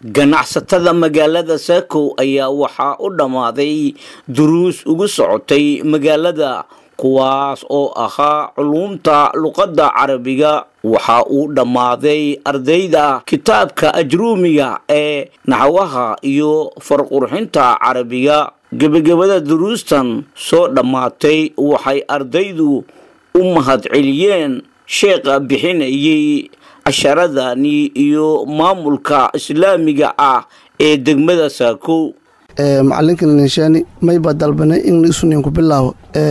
ganacsatada magaalada saakow ayaa waxaa u dhammaaday duruus ugu socotay magaalada kuwaas oo ahaa culuumta luqadda carabiga waxa uu dhammaaday ardayda kitaabka ajruumiga ee naxwaha iyo farqurxinta carabiga gebagabada duruustan soo dhammaatay waxay ardaydu u mahadceliyeen sheekha bixinayay casharadani iyo maamulka islaamiga ah ee degmada saakow macalinkan ninshaani mayba dalbanay in isuninku bilaabo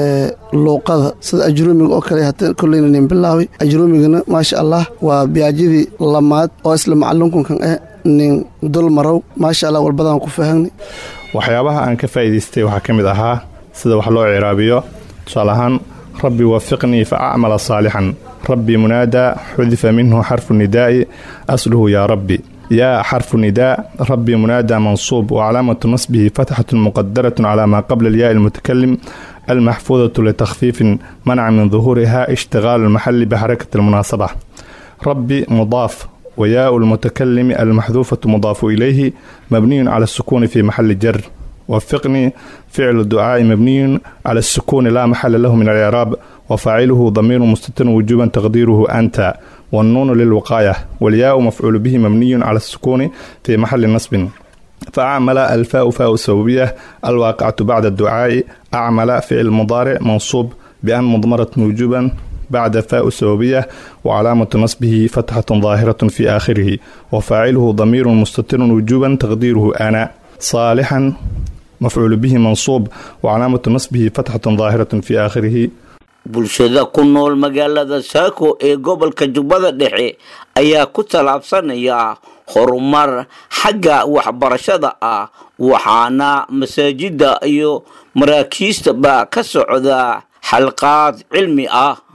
luuqada sida ajruumiga oo kale hata koleyna nin bilaabay ajruumigana maasha allah waa biyaajidii lamaad oo isla macalinkunkan eh nin dul marow maasha allah walbadaan ku fahanay waxyaabaha aan ka faa'iidaystay waxaa ka mid ahaa sida wax loo ciraabiyo tusaale ahaan rabbi wafiqnii fa acmala saalixan rabbi munaadaa xudifa minhu xarfu nidaa'i asluhu yaa rabbi yaa xarfu nidaa rabbi munaadaa mansuub wacalaamatu nasbihi fatxatu muqadaratun calaa maa qabla alyaai almutakalim almaxfuudatu litakfiifin manaca min duhuuriha ishtigaalu almaxali bixarakati almunaasaba rabbi mudaaf وياء المتكلم المحذوفة مضاف إليه مبني على السكون في محل جر وفقني فعل الدعاء مبني على السكون لا محل له من الإعراب وفاعله ضمير مستتر وجوبا تقديره أنت والنون للوقاية والياء مفعول به مبني على السكون في محل نصب فأعمل الفاء فاء السببية الواقعة بعد الدعاء أعمل فعل مضارع منصوب بأن مضمرة وجوبا بعد فاء السببية وعلامة نصبه فتحة ظاهرة في آخره وفاعله ضمير مستتر وجوبا تقديره أنا صالحا مفعول به منصوب وعلامة نصبه فتحة ظاهرة في آخره bulshada ku nool magaalada saako ee gobolka jubbada dhexe ayaa ku tallaabsanaya horumar xagga waxbarashada ah waxaana masaajidda iyo maraakiistaba ka socda xalqaad cilmi ah